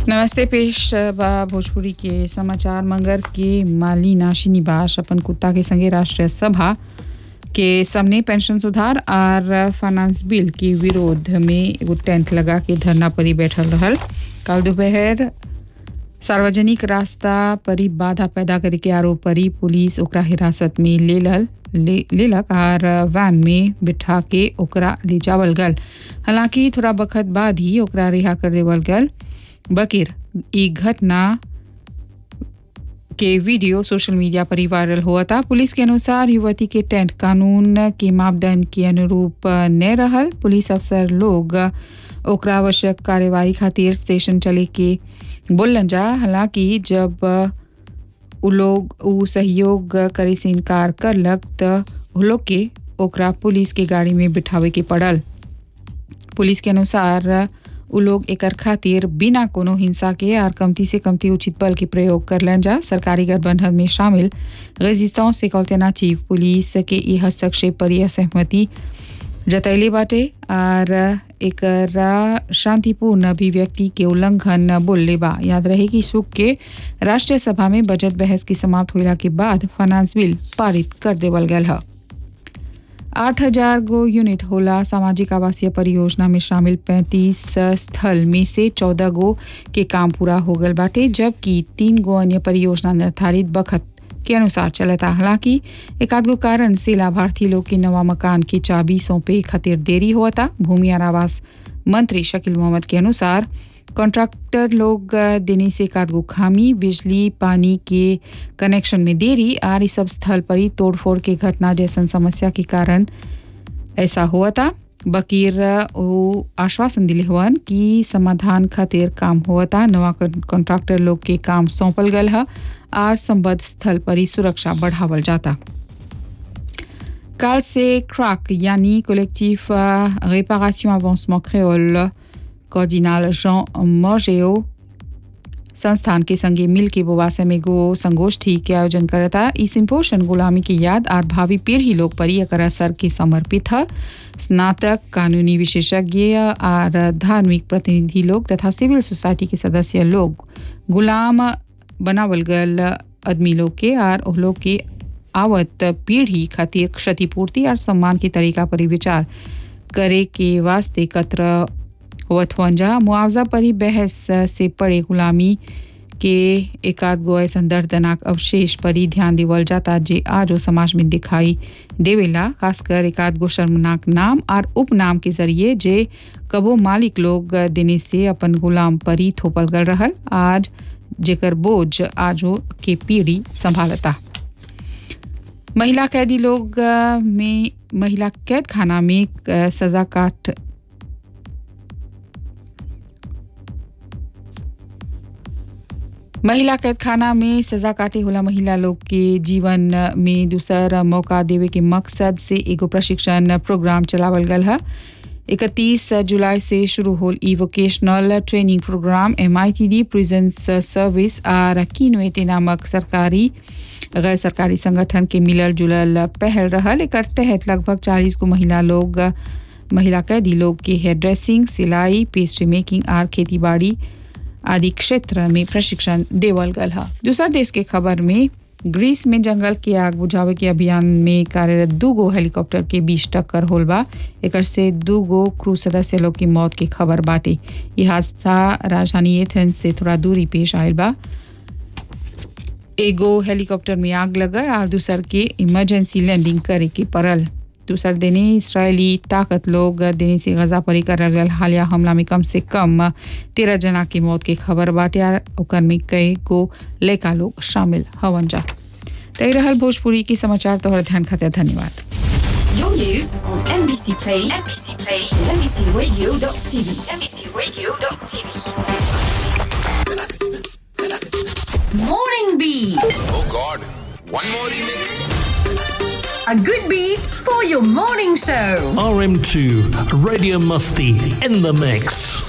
नमस्ते पेश बा भोजपुरी के समाचार मंगर के माली नाशी निबाश अपन कुत्ता के संगे राष्ट्रीय सभा के सामने पेंशन सुधार और फाइनेंस बिल के विरोध में एगो टेंट लगा के धरना परी बैठल रहल कल दोपहर सार्वजनिक रास्ता परी बाधा पैदा करे के आरोप परी पुलिस ओकरा हिरासत में ले लल ले लेलक और वैन में बिठा के ओकरा ले जावल गल हालांकि थोड़ा वक्त बाद ही ओकरा रिहा कर देवल गल बकीर ई घटना के वीडियो सोशल मीडिया पर ही वायरल हुआ था पुलिस के अनुसार युवती के टेंट कानून के मापदंड के अनुरूप न रहल पुलिस अफसर लोग ओकरा आवश्यक कार्यवाही खातिर स्टेशन चले के बोलन जा हालांकि जब उ लोग उ सहयोग करे से इनकार करलक त उ लोग के ओकरा पुलिस के गाड़ी में बिठावे के पड़ल पुलिस के अनुसार उ लोग एकर खातिर बिना कोनो हिंसा के और कमती से कमती उचित बल के प्रयोग करलन जा सरकारी गठबंधन में शामिल रेजिस्तांस से अल्टरनेटिव पुलिस के ई हस्तक्षेप पर यह सहमति जतैले बाटे और एकरा शांतिपूर्ण अभिव्यक्ति के उल्लंघन बोलले बा याद रहे कि सुख के राष्ट्रीय सभा में बजट बहस की समाप्त होला के बाद फाइनेंस बिल पारित कर देवल गल है आठ हजार गो यूनिट होला सामाजिक आवासीय परियोजना में शामिल 35 स्थल में से 14 गो के काम पूरा हो गल बाटे जबकि तीन गो अन्य परियोजना निर्धारित बखत के अनुसार चलता हालांकि एक आध गो कारण से लाभार्थी लोग के नवा मकान की चाबी सौंपे खातिर देरी हुआ था भूमि और आवास मंत्री शकील मोहम्मद के अनुसार कॉन्ट्रैक्टर लोग देने से एक आध गो खामी बिजली पानी के कनेक्शन में देरी और इस सब स्थल पर ही तोड़फोड़ के घटना जैसन समस्या के कारण ऐसा हुआ था बकीर वो आश्वासन दिले हुअन कि समाधान खातिर काम हुआ था नवा कॉन्ट्रैक्टर लोग के काम सौंपल गल है और संबद्ध स्थल पर ही सुरक्षा बढ़ावल जाता काल से क्राक यानी collective réparation avancement créole cardinal Jean मोजेओ संस्थान के संगे मिल के बोवासे में गो संगोष्ठी के आयोजन करता ई सिम्पोषण गुलामी की याद और भावी पीढ़ी लोग पर एकर असर के समर्पित है स्नातक कानूनी विशेषज्ञ और धार्मिक प्रतिनिधि लोग तथा सिविल सोसाइटी के सदस्य लोग गुलाम बनावल गल आदमी लोग के और उह लोग के आवत पीढ़ी खातिर क्षतिपूर्ति और सम्मान के तरीका पर विचार करे के वास्ते एकत्र होवत हुअन जा मुआवजा पर ही बहस से पड़े गुलामी के एकाध गो ऐसा दर्दनाक अवशेष पर ही ध्यान देवल जाता जे आज वो समाज में दिखाई देवेला खासकर एकाध गो शर्मनाक नाम और उपनाम के जरिए जे कबो मालिक लोग देने से अपन गुलाम पर ही थोपल गल रहल आज जेकर बोझ आज के पीढ़ी संभालता महिला कैदी लोग में महिला कैद खाना में सजा काट महिला कैद खाना में सजा काटे होला महिला लोग के जीवन में दूसर मौका देवे के मकसद से एगो प्रशिक्षण प्रोग्राम चलावल गल है इकतीस जुलाई से शुरू होल ई vocational training programme M I T D prisons service और कीनवेटे नामक सरकारी गैर सरकारी संगठन के मिलल जुलल पहल रहल एक तहत लगभग चालीस गो महिला लोग महिला कैदी लोग के हेयर ड्रेसिंग सिलाई पेस्ट्री मेकिंग और खेती बाड़ी आदि क्षेत्र में प्रशिक्षण देवल गल है दूसरा देश के खबर में ग्रीस में जंगल के आग बुझावे के अभियान में कार्यरत दू गो हेलीकॉप्टर के बीच टक्कर होल बा एक से दू गो क्रू सदस्य लोग की मौत की खबर बाटे ये हादसा राजधानी एथेंस से थोड़ा दूरी पेश आयल बा एगो हेलीकॉप्टर में आग लगल और दूसर के इमरजेंसी लैंडिंग करे के पड़ल दूसर दिने इसराइली ताकत लोग दिने से गजा परी कर गल हालिया हमला में कम से कम तेरह जना की मौत की खबर बाटे और ओकर में कई गो लड़का लोग शामिल हवन जा तय रहल भोजपुरी की समाचार तोहर ध्यान खातिर धन्यवाद Your news on NBC Play, NBC Play, NBCRadio.tv, NBCRadio.tv. Morning Beat. Oh God, one more remix. A good beat for your morning show. RM2 Radio Musty in the mix.